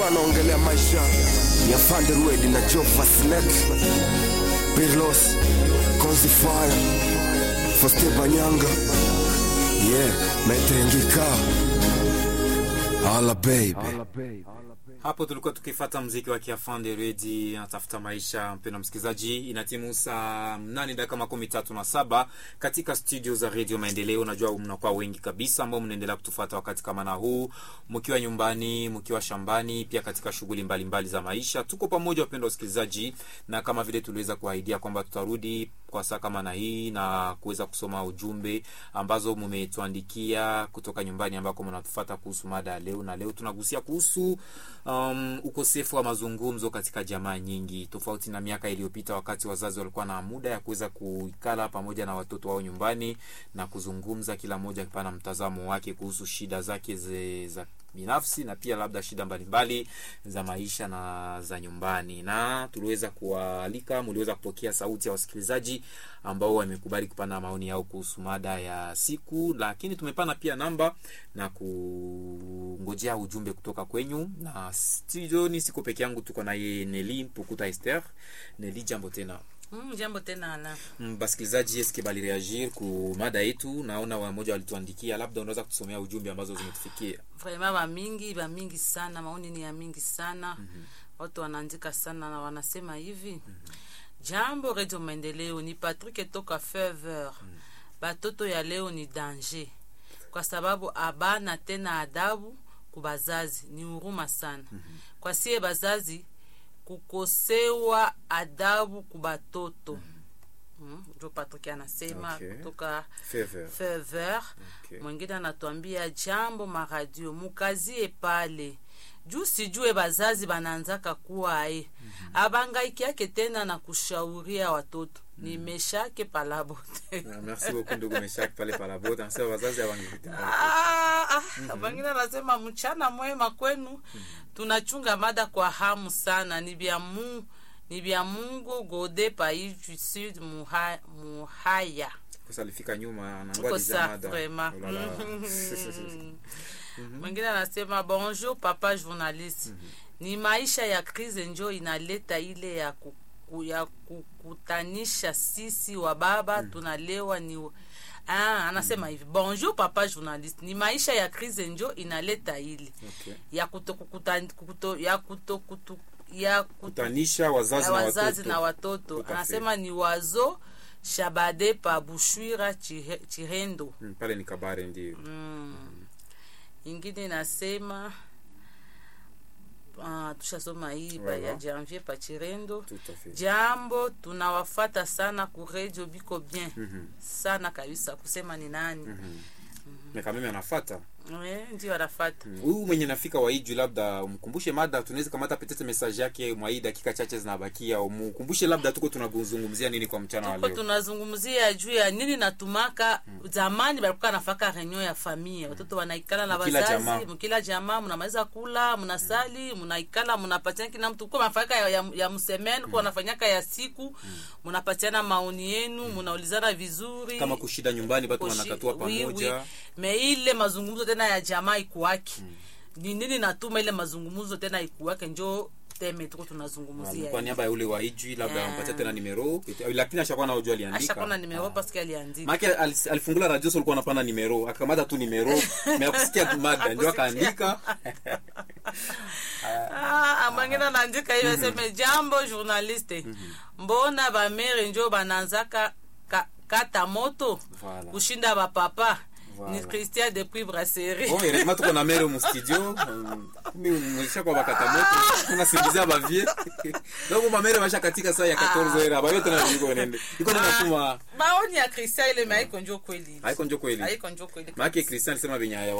anaongelea maisha ya Fanderwed na Jova Snake Pirlos Konzi Fire Foste Banyanga yeah Metengika Ala baby hapo tulikuwa tukifata mziki wa kiafande redi anatafuta maisha mpendo msikilizaji inatimu saa nane dakika makumi tatu na saba katika studio za redio maendeleo najua mnakuwa wengi kabisa ambao mnaendelea kutufata wakati kama na huu mkiwa nyumbani mkiwa shambani pia katika shughuli mbalimbali za maisha tuko pamoja wapendo wasikilizaji na kama vile tuliweza kuahidia kwamba tutarudi kwa saa kama na hii na kuweza kusoma ujumbe ambazo mmetuandikia kutoka nyumbani ambako mnatufata kuhusu mada ya leo na leo tunagusia kuhusu um, ukosefu wa mazungumzo katika jamaa nyingi tofauti na miaka iliyopita wakati wazazi walikuwa na muda ya kuweza kuikala pamoja na watoto wao nyumbani na kuzungumza kila mmoja akipana mtazamo wake kuhusu shida zake ze, za binafsi na pia labda shida mbalimbali za maisha na za nyumbani na tuliweza kuwaalika mliweza kupokea sauti ya wasikilizaji ambao wamekubali kupana maoni yao kuhusu mada ya siku lakini tumepana pia namba na kungojea ujumbe kutoka kwenyu na studioni siko peke yangu tuko naye neli mpukuta ester neli jambo tena Mm, jambo tena ala Mm, basikilizaji eske balireagir ku mada yetu naona wamoja walituandikia labda unaweza kutusomea ujumbe ambazo zimetufikia vraimen bamingi bamingi sana maoni ni ya mingi sana mm-hmm. watu wanaandika sana na wanasema hivi mm-hmm. jambo redio maendeleo ni patrik toka fever mm-hmm. batoto ya leo ni danger kwa sababu abana tena adabu kubazazi ni huruma sana mm-hmm. kwa sie bazazi kukosewa adabu kubatoto mm, ndio Patrick anasema Okay. kutoka Fever. fever Okay. mwingine anatuambia jambo maradio mukazie pale juu sijue bazazi banaanzaka kuwa aye mm-hmm. abangaikiake tena na kushauria watoto mm-hmm. nimeshake palabote Ah, merci beaucoup ndugu meshak pale palabota anasema wazazi hawangekutana Ah, ah, bangine anasema mchana mwema kwenu tunachunga mada kwa hamu sana ni vya mu ni vya mungu gode paidu sud muha, muhaya kosa alifika nyuma Uko anangoa sa, deja mada vraiment. Oh là là. mwingine anasema bonjour papa journaliste ni maisha ya krize njo inaleta ile ya kuku, ya kukutanisha sisi wa baba tunalewa ni Ah, anasema hivi bonjour papa journaliste ni maisha ya krize njo inaleta ile Okay. ya kutokukuta kuto, ya kutokutu ya kuto, kutanisha wazazi, ya na wazazi watoto na watoto Tout à fait. anasema ni wazo shabade pa bushwira Chihe- chihendo Mm, pale ni kabare ndio ingine inasema ah, tushasoma hii pa Voilà. ya janvier pa chirendo Tout à fait. jambo tunawafata sana ku radio biko bien Mhm. sana kabisa kusema ni nani na kameme anafata Eh, ndio anafata Mm, huyu mwenye nafika waiju labda umkumbushe mada tunaweza kamata petete message yake mwa hii dakika chache zinabakia umukumbushe labda tuko tunazungumzia nini kwa mchana wa tuko leo tunazungumzia juu ya nini natumaka zamani balikuwa nafaka reunion ya familia watoto wanaikala na Mkila wazazi jamaa. mkila jamaa mnamaliza kula mnasali mnaikala mnapatiana kila mtu kuwa mnafanyaka ya, ya, ya msemeni kuwa nafanyaka ya siku mnapatiana maoni yenu mnaulizana vizuri kama kushida nyumbani batu Kushi- wanatatua oui, pamoja oui. me ile mazungumzo tena ya jamaa ikuwaki ni nini natuma ile mazungumzo tena ikuwake njo teme tuko tunazungumzia kwa niaba ya ule wa ijwi labda Yeah. ampatia tena nimero lakini ashakuwa na ujua aliandika ashakona nimero paske aliandika make alis- alifungula radio so ulikuwa anapanda nimero akamata tu nimero meakusikia tu mada ndio akaandika Ah, mwingine anaandika hiyo aseme jambo journaliste mbona bamere njo bananzaka ka, kata moto Voilà. kushinda bapapa Voilà. ni christian depuis brasserie bon heureusement tuko na mere mu studio Um, kumbe mwisha kwa bakata moto tunasingizia bavie donc mamere basha katika saa ya 14 heures abayo tena niko nende iko na tuma maoni ya christian ile maiko njo kweli haiko njo kweli haiko njo kweli maana Christian alisema venye